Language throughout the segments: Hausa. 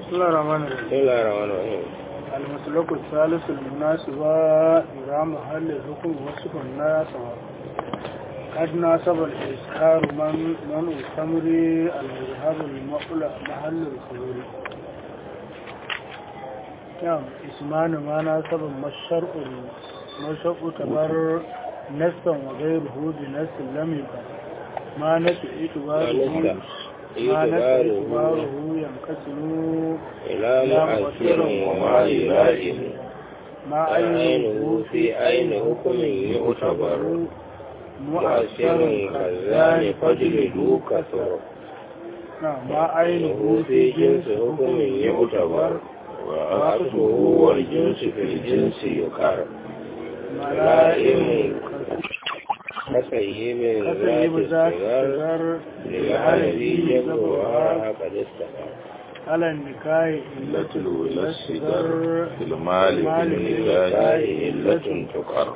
بسم الله الرحمن الرحيم بسم الله الرحمن الرحيم المسلك الثالث المناسبة إلى محل الحكم وصف الناس قد ناسب الإسكار من من الخمر المذهب المقلع محل الخمر نعم اسمان ما ناسب ما الشرع ما الشرع تبر نسا وغيره بنس لم يبر ما نس اعتباره ما نس اعتباره ينقسم إلى مؤثر وما يلائم ما عينه في عين حكم يعتبر مؤثر كالزان فاجلدوا كثر نعم ما عينه في جنس حكم يعتبر وأصله والجنس في الجنس يقر ملائم كسيب كسيب ذات ذات الصغر الصغر للعربي جبرها قد استقر على النكاح إلة الولا الصغر في المال بالنكاح إلة تقر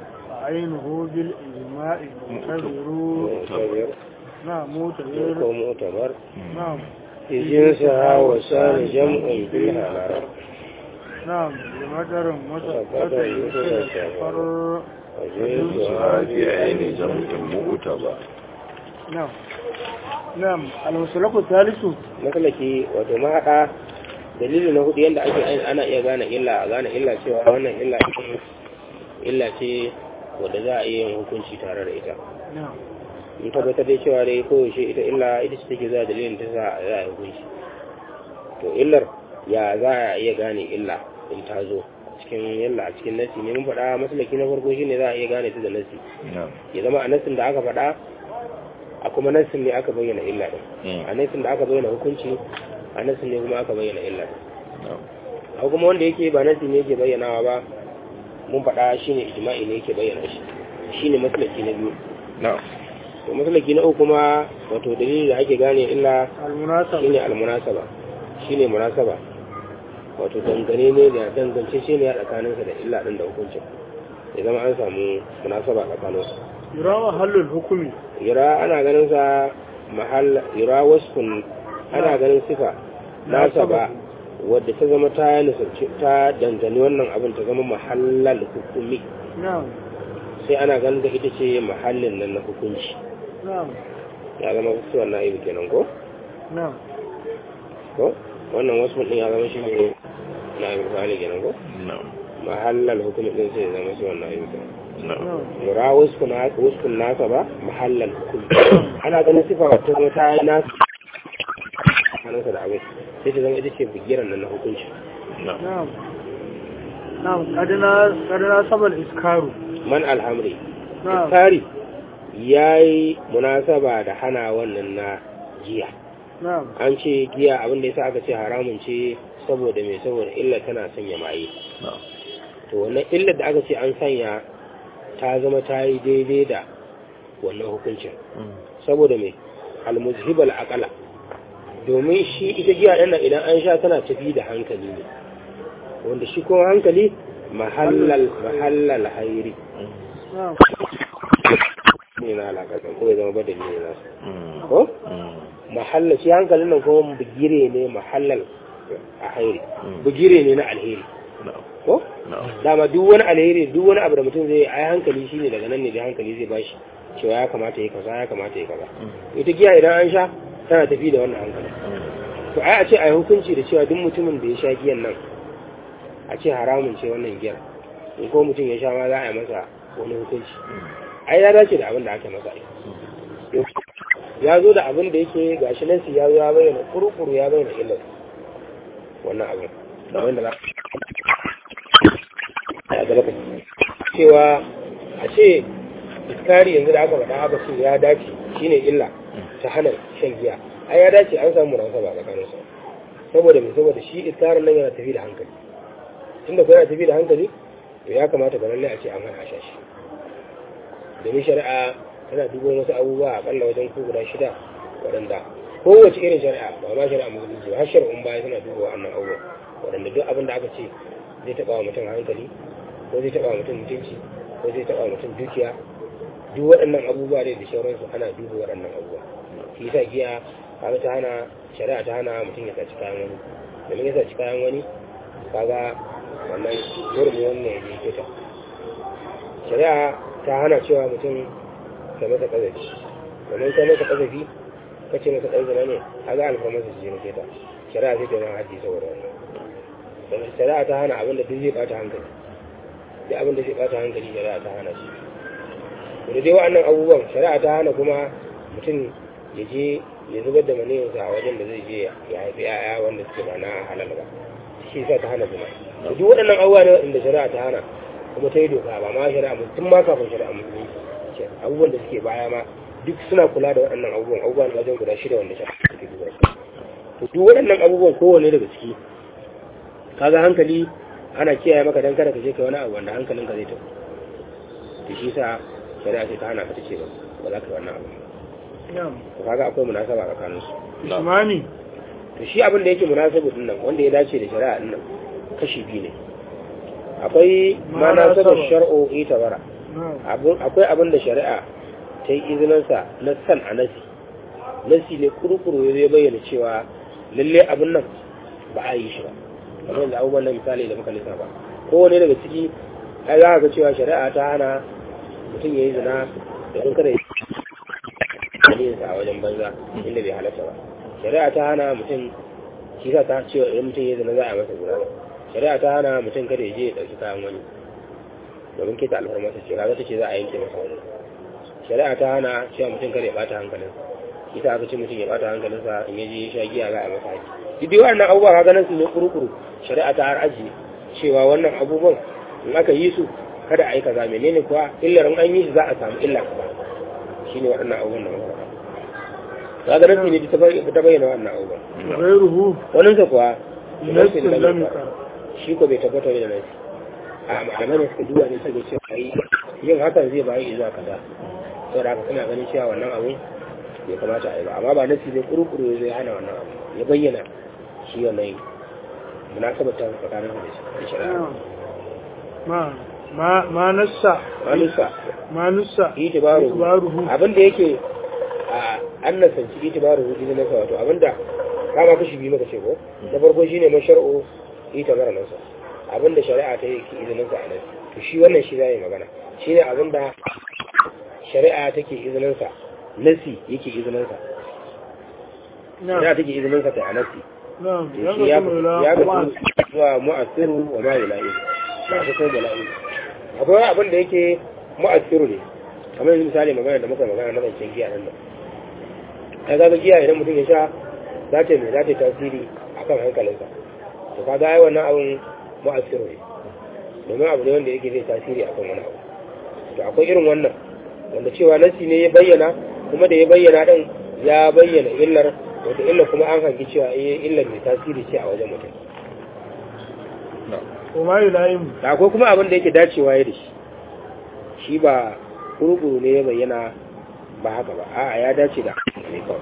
عينه بالإجماع معتبر معتبر نعم معتبر معتبر نعم في جنسها وسال جمع في الهرم نعم بمدر متفقد يتفر وجنسها في عين جمع مؤتبر نعم نعم المسلك الثالث matsalaki wato mahaɗa dalili na hudu yadda ake ain- ana iya gane illa a gane illa cewa wannan illa ce illa ce wadda za a iya yin hukunci tare da ita نعم in tabbatar da cewa dai koyaushe ita illa ita ce take za dalilin ta sa za a yi hukunci to illar ya za a iya gane illa in ta zo cikin yalla a cikin nasi ne mun faɗa masalaki na farko shine za a iya gane ta da nasi نعم ya zama a nasin da aka faɗa a kuma nasin ne aka bayyana illa din a nasin da aka bayyana hukunci a nasin ne kuma aka bayyana illa din نعم a kuma wanda yake ba nasi ne yake bayyanawa ba mun faɗa shine ijma'i ne yake bayyana shi shine masalaki na biyu نعم to masalaki na uku kuma wato dalili da ake gane illa المناسبة shine almunasaba shine munasaba wato dangane ne da dangance shi ne a tsakaninsa da illa din da hukuncin ya zama an samu munasaba tsakaninsu يرى محل الحكم yura ana ganin sa mahal yura wasfun ana ganin sifa nasa ba wadda ta zama ta nisarci ta dangane wannan abin ta zama mahallal hukumi نعم sai ana ganin da ita ce mahallin nan na hukunci نعم ya zama suwan na'ibu kenan ko نعم ko wannan wasfun din ya zama shi ne na'ibu fa'ali kenan ko نعم mahallal hukumi din sai ya zama suwan na'ibu kenan نعم نعم yura wasfun wasfun nasa ba mahallal hukumi ana ganin sifa wata zama ta yi nasa hannunsa da abin sai ta zama ita ce bigiran nan na hukunci نعم نعم نعم قد نا- قد ناسب الإسكار man alhamri نعم tsari ya yi munasaba da hana wannan na giya نعم an ce giya abin da yasa aka ce haramun ce saboda mai saboda illa tana sanya maye نعم to wannan illar da aka ce an sanya ta zama ta yi daidai da wannan hukuncin saboda mai almuzhibal aqala domin shi ita giya ɗin nan idan an sha tana tafi da hankali ne wanda shi kuma hankali mahallal mahallal hairi نعم ne na alaƙa ko ya zama badali ne nasu ko mahalla shi hankalin nan kuma bugire ne mahallal a hairi bugire ne na alheri نعم ko نعم dama duk wani alheri duk wani abu da mutum zai yi ai hankali shine daga nan ne da hankali zai bashi cewa ya kamata ya kaza ya kamata ya kaza ita giya idan an sha tana tafi da wannan hankali to ai a ce ai hukunci da cewa duk mutumin da ya sha giyan nan a ce haramun ce wannan giyar in ko mutum ya sha ma za a yi masa wani hukunci ai ya dace da abin da aka masa ai ya zo da abin da yake gashi nan ya zo ya bayyana kurukuru ya bayyana illar wannan abin abin da za a gaba cewa a ce iskari yanzu da aka faɗa aka ce ya dace shine illa ta hana shan giya ai ya dace an samu munasaba tsakanin su saboda me saboda shi iskarin nan yana tafi da hankali tunda ko yana tafi da hankali to ya kamata ga lalle a ce an hana a sha shi domin shari'a tana dubo wasu abubuwa akalla wajen ko guda shida waɗanda kowace irin shari'a ba ma shari'a musulunci ba har shari'un baya tana duba wannan abubuwa waɗanda duk abin da aka ce zai taɓa wa mutum hankali ko zai taɓa wa mutum mutunci ko zai taɓa wa mutum dukiya duk waɗannan abubuwa ne da sauransu ana duba waɗannan abubuwa shi yasa giya kaga ta hana shari'a ta hana mutum ya saci kayan wani domin ya saci kayan wani kaga wannan gurbin wannan ya je kita shari'a ta hana cewa mutum ka masa kazafi domin ka masa kazafi ka ce masa ɗan zina ne kaga alfarmarsa su je na kita shari'a sai ta yi haddi saboda wannan shari'a ta hana abin da duk zai bata hankali duk abin da zai bata hankali shari'a ta hana shi da dai wa'annan abubuwan shari'a ta hana kuma mutum ya je ya zubar da maniyinsa a wajen da zai je ya haifi ya'ya wanda suke ba na halal ba shi sa ta hana zina da duk waɗannan abubuwa ne waɗanda shari'a ta hana kuma ta yi doka ba ma shari'a tun ma kafin shari'a musulunci abubuwan da suke baya ma duk suna kula da waɗannan abubuwan abubuwan wajen guda shida wanda shari'a suke duba to duk waɗannan abubuwan kowanne daga ciki kaga hankali ana kiyaye maka dan kada ka je kai wani abu wanda hankalinka zai tafi to shi sa shari'a ce ta hana ka tace ba ba za ka yi wannan abu na'am to kaga akwai munasaba tsakanin su ismani to shi abin da yake munasabu din nan wanda ya dace da shari'a din nan kashi biyu ne akwai munasabar shar'u ita bara na'am abun akwai abin da shari'a ta yi izinin sa na san a nasi nasi ne kurukuru ya bayyana cewa lalle abin nan ba a yi shi ba kamar yanzu abubuwan nan misali da muka lissafa kowane daga ciki ai za ka ga cewa shari'a ta hana mutum ya yi zina da kun kada ya yi a wajen banza inda bai halatta ba shari'a ta hana mutum shi sa ta cewa idan mutum ya zina za a masa zina shari'a ta hana mutum kada ya je ya ɗauki kayan wani domin keta alfarmasa ce kaga ta ce za a yanke masa wani shari'a ta hana cewa mutum kada ya bata hankalinsa ita aka ce mutum ya bata hankalinsa in ya je ya sha giya za a masa haji duk dai wannan abubuwa ka ganin su ne kurukuru shari'a ta har aji cewa wannan abubuwan in aka yi su kada a yi kaza menene kuwa illar in an yi shi za a samu illa kaza shine waɗannan abubuwan da muka faɗa ka ganin su ne ta bay- ta bayyana wannan abubuwan ghayruhu wannan sa kuwa nassin lam lam yakar shi ko bai tabbata da nasi a malamai da suka duba ne suka ce ai yin hakan zai bayi zuwa kaza saboda haka suna ganin cewa wannan abu bai kamata a yi ba amma ba nasi zai kurukuru zai hana wannan abu ya bayyana shi wannan munasabar ta tsakanin da shi da shari'a na'am ma ma ma nassa manusa ma nussa itibaru itibaruhu abinda yake a an nasanci itibaru idan nasa wato abinda kama kashi biyu maka ce ko na farko shine mashar'u itibaru nasa abinda shari'a ta yi izinin sa a nan to shi wannan shi zai magana shine abinda shari'a take izinin sa nasi yake izinin sa shari'a na'am take izinin sa ta a nasi na'am to ya shi ya ga ya kuma ga zuwa mu'assiru wa ma yula'i ba ta kai da la'i akwai wani abin da yake mu'assiru ne kamar yanzu misali magana da muka magana na zancen giya nan nan ai kaga giya idan mutum ya sha za ta mai za ta yi tasiri akan hankalinsa to kaga ai wannan abin mu'assiru ne domin abu ne wanda yake zai tasiri akan wani abu to akwai irin wannan wanda cewa nasi ne ya bayyana kuma da ya bayyana din ya bayyana illar wata illar kuma an hangi cewa eh illar mai tasiri ce a wajen mutum kuma yulaim da akwai kuma abin da yake dacewa ya da shi shi ba kurkuru ne ya bayyana ba haka ba a'a ya dace da ne kawai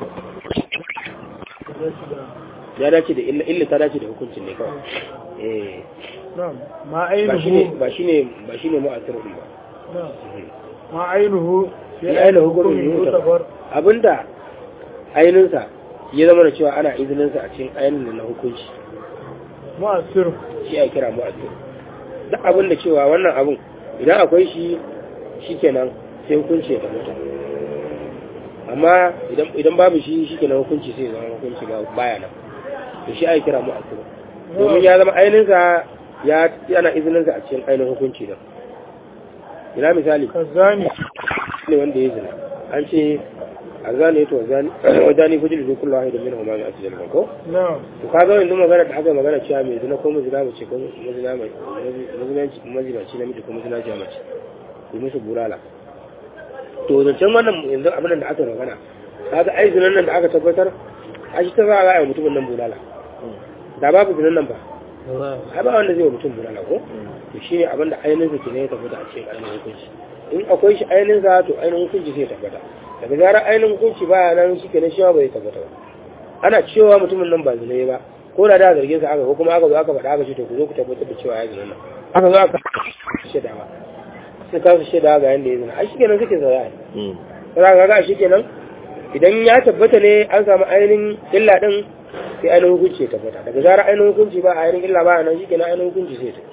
ya dace da illa illa ta dace da hukuncin ne kawai eh na'am ma ba shine ainihu ba shine ba shine mu'assirun ba na'am ma ainihu Fi ainihin hukumin yutabar. abinda ainihinsa ya zama da cewa ana izininsa a cikin ainihin na hukunci mu'assir shi ya kira mu'assir duk abin da cewa wannan abin idan akwai shi shikenan sai hukunci ya tabbata amma idan idan babu shi shikenan hukunci sai ya zama hukunci ba baya nan to shi ai kira mu'assir domin ya zama ainihinsa ya yana izininsa a cikin ainihin hukunci da ina misali kazani ne wanda ya zina an ce a zane to wajani fujil da kullu wahidin minhum ma a cikin ko na'am to kaga yanzu magana da aka magana cewa mai zina ko mazina mace ko mazina mai mazinanci mazinaci namiji ko mazinaci mace yi musu bulala to zancen wannan yanzu abin da aka magana kaga ai zinan nan da aka tabbatar a shi ta za a ga mutumin nan bulala da babu zinan nan ba ai ba wanda zai wa mutum bulala ko to shine abin da ainihin sa kenan ya tabbata a cikin ainihin hukunci in akwai shi ainihin sa to ainihin hukunci sai ya tabbata daga zarar ainihin hukunci baya nan shi kenan shi ma bai tabbata ba ana cewa mutumin nan ba zina ba ko da da zargin sa aka ko kuma aka zo aka faɗa aka ce to ku zo ku tabbatar da cewa ya zina nan aka zo aka shaida ba sai ka shaida ga yanda ya zina ai shikenan kake zaura ai sai ka ga shikenan idan ya tabbata ne an samu ainihin illa din sai ainihin hukunci ya tabbata daga zarar ainihin hukunci ba ainihin illa ba nan shikenan ainihin hukunci sai ta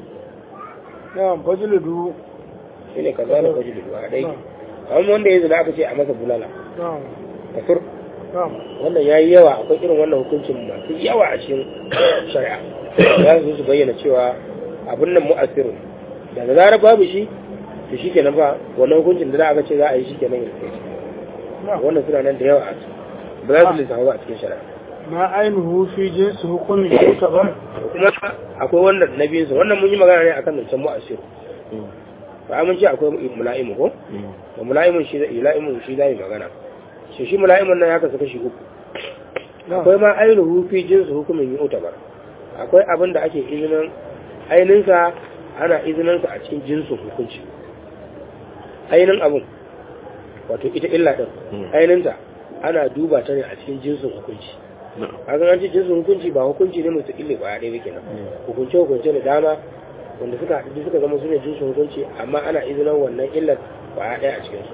na'am fajludu shine kaza da kwaji da dai amma wanda ya zina aka ce a masa bulala na'am kafir na'am wannan ya yi yawa akwai irin wannan hukuncin masu yawa a cikin shari'a za su su bayyana cewa abin nan mu'asiru daga zarar babu shi to shi kenan ba wannan hukuncin da za a ga ce za a yi shi kenan ya kai na'am wannan suna nan da yawa a ciki ba za su lissafa ba a cikin shari'a ma ainihu fi jinsi hukumin yutabar kuma akwai wannan na biyunsa wannan mun yi magana ne akan zancen mu'asiru ba mun ce akwai mula'imu ko da mula'imun shi da ila'imun shi za mu magana shi shi mula'imun nan ya kasu kashi uku akwai ma ainihu fi jinsu hukumin yi utabar akwai abin da ake izinin ainihinsa ana izininsa a cikin jinsin hukunci ainihin abin wato ita illa ɗin ainihinta ana duba ta ne a cikin jinsin hukunci kaga an ce jinsin hukunci ba hukunci ne musu ille ba ɗaya kenan hukunce hukunce da dama wanda suka haɗu suka zama su ne jinsin hukunci amma ana izinin wannan illar ba ɗaya a cikinsu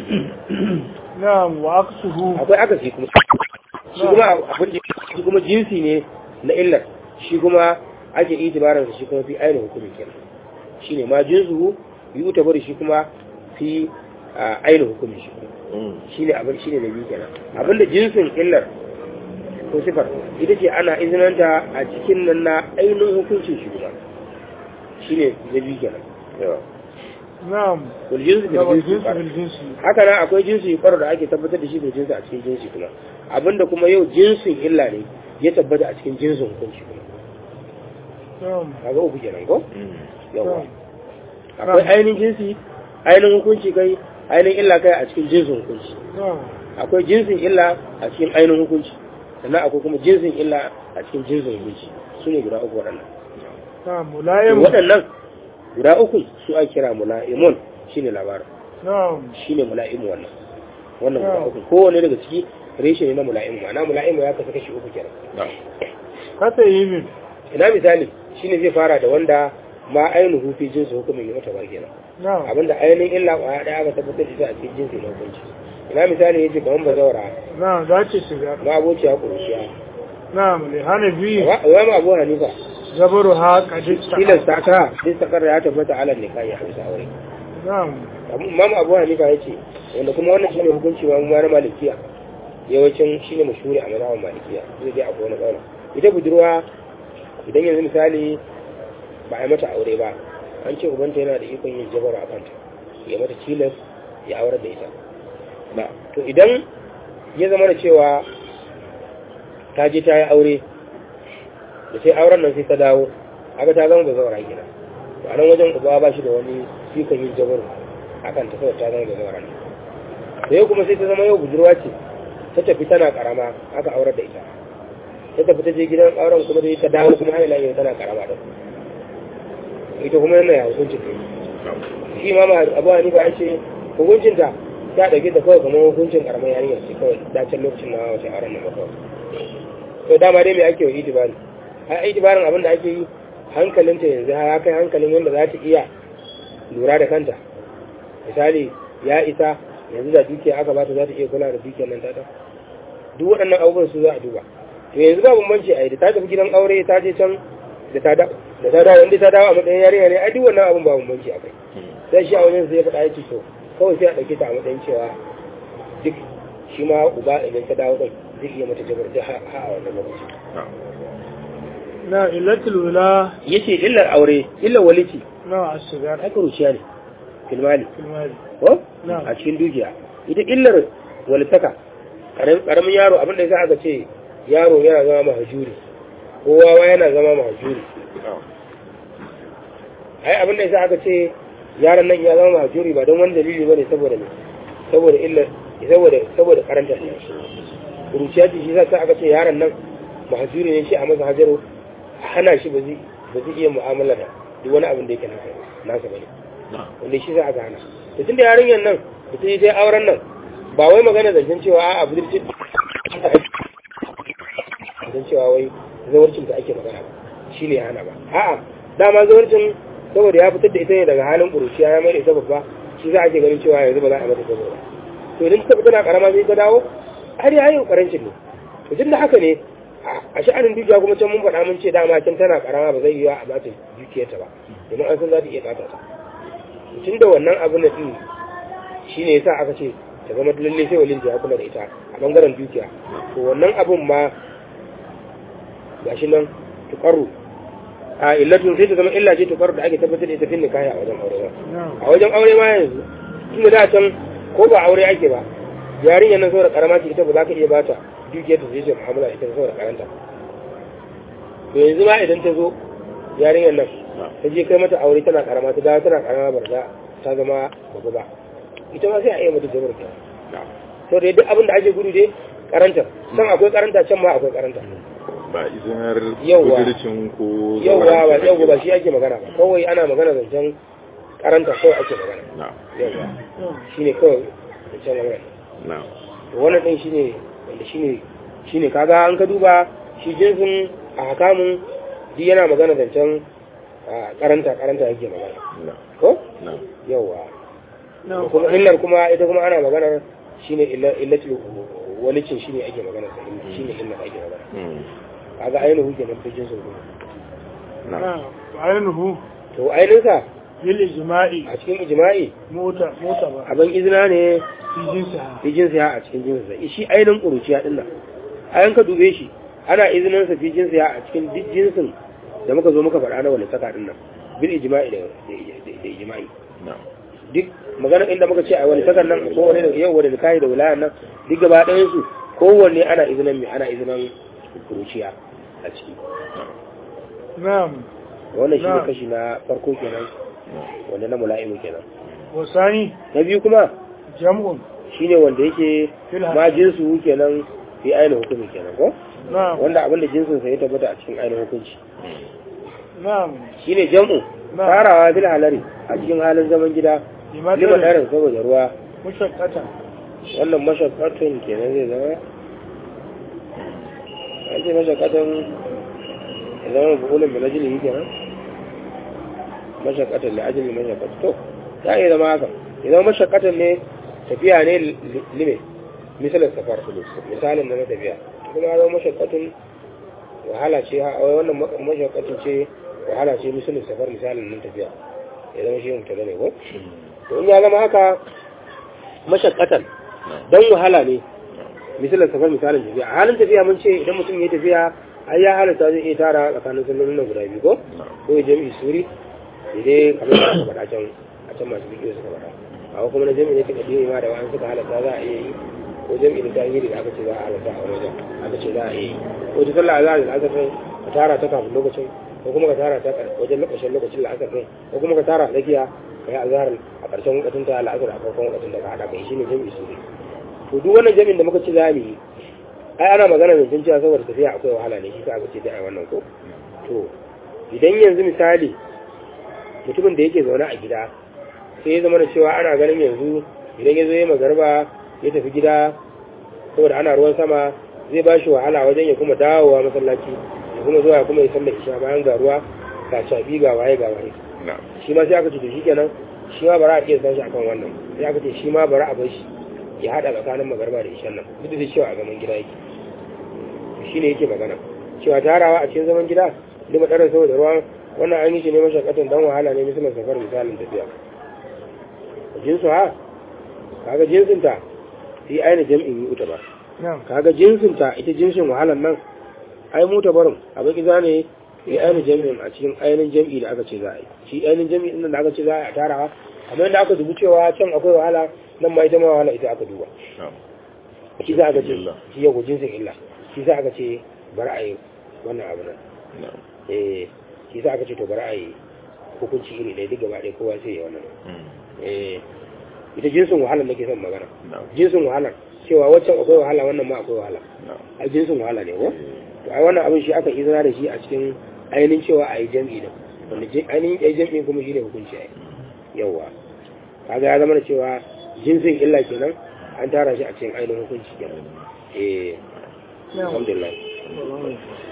na'am wa aksuhu akwai akasi kuma shi kuma abin shi kuma jinsi ne na illar shi kuma ake itibarar shi kuma fi ainihin hukumi kenan shine ma jinsu yi uta bari shi kuma fi ainihin hukumi shi shine abin shine da biyu kenan abinda jinsin illar ko sifar ita ce ana izinanta a cikin nan na ainihin hukuncin shi kuma shine da biyu kenan na'am wal jinsu bil yawa jinsi jinsi fara. bil jinsi haka nan akwai jinsi kwaro da ake tabbatar da shi bil jinsi a cikin jinsi kuma abinda kuma yau jinsin illa ne ya tabbata a cikin jinsin hukunci kuma na'am kaga uku kenan ko yawa na'am akwai ainihin jinsi ainihin hukunci kai ainihin illa kai a cikin jinsin hukunci na'am akwai jinsin illa a cikin ainihin hukunci sannan akwai kuma jinsin illa a cikin jinsin hukunci su ne guda uku waɗannan na'am mulayim waɗannan guda uku su ake kira mula'imun shine labarin na'am shine mula'imu wannan wannan guda uku kowane daga ciki reshe ne na mula'imu ma'ana mula'imu ya kasu kashi uku kenan kasa yimin ina misali shine zai fara da wanda ma ainihu fi jinsi hukumin yi mata kenan na'am abinda ainihin illa kwaya ɗaya aka tabbatar da ita a cikin jinsi na hukunci ina misali yace kamar bazawara na'am za ce shiga ma abociya kuruciya na'am li hanabi wa ma abu hanifa zabaru ha qadista tilasta ta din sakar ya tabbata alal nikahi a bisa aure na'am imam abu hanifa yace wanda kuma wannan shine hukunci ma mu na malikiya yawancin shine mashhuri a mazhabin malikiya zai dai akwai wani kauna ita budurwa idan yanzu misali ba a yi mata aure ba an ce ubanta yana da ikon yin jabar a kanta ya mata tilas ya aurar da ita ba to idan ya zama da cewa ta je ta yi aure da sai auren nan sai ta dawo aka ta zama da zaura gina to a nan wajen uba ba shi da wani ikon yin jabar a kanta saboda ta zama da zaura ne da yau kuma sai ta zama yau budurwa ce ta tafi tana karama aka aurar da ita ta tafi ta je gidan auren kuma dai ta dawo kuma haila yau tana karama da ita kuma yana ya hukuncin ta shi ma ma abu hanifa ya ce hukuncin ta ta dauke ta kawai kamar hukuncin karamar yarinya ce kawai dacen lokacin na wace auren nan ba kawai to dama dai me ake wa itibari a itibarin abin da ake yi hankalinta yanzu ya kai hankalin wanda za ta iya lura da kanta misali ya isa yanzu da dukiya aka bata za ta iya kula da dukiyar nan tata duk waɗannan abubuwan su za a duba to yanzu ba bambanci a yi da ta tafi gidan aure ta je can da ta da da ta dawo inda ta dawo a matsayin yarinya ne ai duk wannan abun ba bambanci a kai sai shi a wajen sai ya faɗa ya ce to kawai sai a ɗauke ta a matsayin cewa duk shi ma uba idan ta dawo ɗin zai iya mata jabar da ha ha a wannan lokaci na illatul wula yace illar aure illar walici na ashigar ai kuruciya ne filmali filmari ko Na'am. a cikin dukiya ita illar walitaka karam- karamin yaro abin da za aka ce yaro yana zama mahajuri ko wawa yana zama mahajuri ai abin da za aka ce yaron nan ya zama mahajuri ba don wani dalili bane saboda ne saboda illar saboda saboda karanta kuruciya ce shi sa aka ce yaron nan mahajuri ne shi a masa hajaro a hana shi ba zai ba zai iya mu'amala da duk wani abin da yake nasa nasa bane wanda shi za a gana da tun da yarinyar nan da ta yi ta auren nan ba wai magana zancen cewa a budurci zancen cewa wai zawarcin ta ake magana ba shi ne ya hana ba a'a dama zawarcin saboda ya fitar da ita ne daga halin ƙuruciya ya mai da ita babba shi za a ke ganin cewa yanzu ba za a mata saboda to idan ta fita na karama sai ta dawo har ya yi karancin ne to tun da haka ne a sha'anin dukiya kuma can mun faɗa mun ce dama can tana karama ba zai yi wa a bata dukiyarta ba domin an san za ta iya bata ta tun da wannan abin da din shine yasa aka ce ta zama lalle sai walin ya kula da ita a bangaren dukiya to wannan abin ma gashi nan tukaru a illatun sai ta zama illa ce tukaru da ake tabbatar da ita fin nikahi a wajen aure ba a wajen aure ma yanzu tun da can ko ba aure ake ba yarinyar nan saboda karama ce ita ba za ka iya bata dukiyar ta zai ce mu'amala ita saboda karanta to yanzu ma idan ta zo yarinyar nan ta je kai mata aure tana karama ta dawo tana karama barza ta zama babu ba ita ma sai a iya mata jabar ta to da duk abin da ake gudu dai karanta can akwai karanta can ma akwai karanta ba izinar Yawwa. kudircin ko yauwa ba zauren yauwa ba shi ake magana ba kawai ana magana zancen karanta kawai ake magana na yauwa shine kawai zancen magana na wannan ɗin shine wanda shine shine kaga an ka duba shi jinsin a hakamun duk yana magana zancen a karanta karanta yake magana na ko na yawa Da kuma illar kuma ita kuma ana maganar shine illa- illatul walicin shine ake magana sa shine illar ake magana mm, kaga ainihu kenan fi jinsin kuma na ainihu to ainihin sa bil ijma'i a cikin ijma'i mota mota ba abin izina ne fi jinsa fi jinsiya a cikin jinsinsa shi ainihin ƙuruciya ɗin nan ayan ka dube shi ana izinin sa fi jinsiya a cikin duk jinsin da muka zo muka faɗa na wani saka ɗin nan bil ijma'i da da- da ijma'i na duk magana inda muka ce a wani sakan nan ko wani da yau wani kai da wilayan nan duk gaba ɗayan su kowanne ana izinin mai ana izinin ƙuruciya a ciki na'am wannan shi ne Na'am. kashi na farko kenan wanda na mula'imu kenan wasani na biyu kuma jam'un shine wanda yake Fil ma jinsu kenan fi ainihin hukumi kenan ko na'am wanda abinda jinsin sa ya tabbata a cikin ainihin hukunci na'am shine jam'u Na'am. farawa bil halari a cikin halin zaman gida lima limadar darin saboda ruwa mushaqqata wannan mashakkatun kenan zai zama an ce mashakkatun ya zama bukulun mai najili kenan mashakkatun da ajin mashakkatun to ta iya zama haka ya zama mashakkatun ne tafiya ne li- lime misalin safar misalin da na tafiya kuma ya zama mashakkatun wahala ce ha wai wannan ma- mashakkatun ce wahala ce misalin safar misalin nan tafiya ya zama shi mutu ne ko to in ya zama haka mashakkatan don wahala ne misalin safar misalin tafiya a halin tafiya mun ce idan mutum ya tafiya ai ya halatta zai iya tara tsakanin sallolin nan guda biyu ko ko ya jami'i suri idai kamar da aka faɗa can a can masu bidiyo suka faɗa a kuma na jami'i ne ta kadiri ma da wa'an suka halatta za a iya yi ko jami'i da tahiri da aka ce za a halatta a wajen aka ce za a iya yi ko ta sallah azhar da asar din ka tara ta kafin lokacin ko kuma ka tara ta wajen lokacin lokacin la'asar din ko kuma ka tara a tsakiya ka yi azhar a ƙarshen lokacin ta la'asar a farkon lokacin da ka haɗa kai shine jami'i suri to duk wannan jami'in da muka ci za mu yi ai ana magana da cewa saboda tafiya akwai wahala ne shi ka aka ce da ai wannan ko to idan yanzu misali mutumin da yake zaune a gida sai ya zama da cewa ana ganin yanzu idan ya zo ya magarba ya tafi gida saboda ana ruwan sama zai ba shi wahala wajen ya kuma dawowa masallaci ya kuma zuwa ya kuma ya sallar isha bayan ga ruwa ga shafi ga waye ga waye na shi ma sai aka ce to shikenan shi ma bara a iya san shi akan wannan sai aka ce shi ma bara a bar shi ya hada tsakanin magarba da ishan nan duk da cewa a zaman gida yake shi ne yake magana cewa tarawa a cikin zaman gida lima ɗarar saboda ruwan wannan an yi shi ne mashakatan dan wahala ne misalin safar misalin tafiya jinsu ha kaga jinsinta sai aina jam'in yi uta ba na'am kaga jinsinta ita jinsin wahalan nan ai mu barin abin kiza ne sai ainihin jami'in a cikin ainihin jami'i da aka ce za a yi shi ainihin jami'in nan da aka ce za a yi a tarawa kamar yadda aka dubi cewa can akwai wahala nan ma ita ma wahala ita aka duba na shi za aka ce Illa. shi yau jinsin illa shi za aka ce bari a yi wannan abu nan na eh shi za aka ce to bari a yi hukunci iri ɗaya duk gaba ɗaya kowa sai ya wannan mm, eh ita jinsin wahalar nake son magana na jinsin wahalar cewa waccan akwai wahala wannan ma akwai wahala na a jinsin wahala ne ko eh, to ai wannan abin shi aka izina da shi a cikin ainihin cewa a yi jam'i da wanda je- ainihin ɗaya jam'i kuma shi ne hukunci ai yawwa kaga ya zama da cewa jinsin illa kenan an tara shi a cikin ainihin hukunci kenan eh na'am alhamdulillah Alhamdulillah.